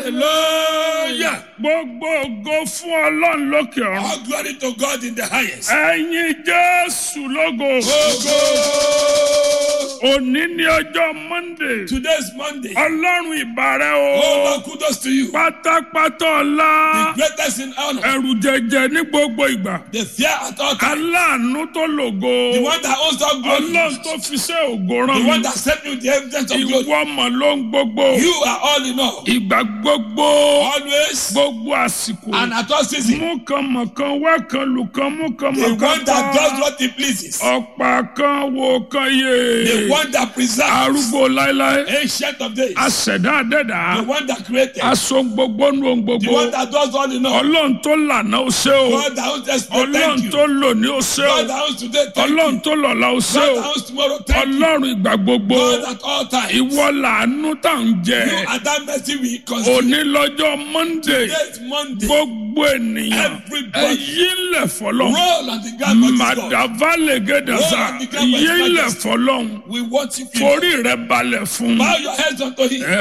Hallelujah. gbogbo ògo fún ọlọ́run lókè ọ̀run. All glory to God in the highest. ẹ̀yin jésù lógo. Ogo. òní ní ọjọ́ monday. Today is Monday. ọlọ́run ìbàrẹ̀ Oh, o. Lord, kudos to you. pátápátá The ọlá. greatest in honor. ẹ̀rù jẹjẹ ní gbogbo ìgbà. The fear at all times. aláàánú tó lògo. The one that owns all glory. ọlọ́run tó fi ṣe ògo The rán one mi. that sent you the evidence of glory. ìwọ mọ̀ ló ń gbogbo. You are all in all. ìgbà gbogbo. Always gbogbo àsìkò. and at all seasons. mú kan mọ̀ kan wá kan lù kan mú kan The mọ̀ kan one that does pa. what he pleases. ọ̀pá kan wo kan The yé. one that preserves. arúgbó láéláé. Ancient of days. aṣẹ̀dá The àdẹ́dà. one that created. aṣọ gbogbo nu ohun The gbogbo. one that does all in all. ọlọ́run tó lànà ó ṣe o. God that owns yesterday. ọlọ́run Thank you. tó lò ní ó ṣe God o. that owns today. Thank ọlọ́run you. tó lọ̀la ó ṣe God o. that owns tomorrow. Thank you. ọlọ́run ìgbà gbogbo. God at all times. ìwọ làánú tá à ń jẹ. You are that mercy we consider. òní lọ́jọ́ monday. Today is Monday. gbogbo ènìyàn. Everybody. ẹ̀yí ńlẹ̀ fọlọ́. Roll on the ground for this God. madavale gẹdẹsà Lord, the ground for his yé ńlẹ̀ majesty. fọlọ́hún We worship you. forí rẹ balẹ̀ fún Bow your heads unto him.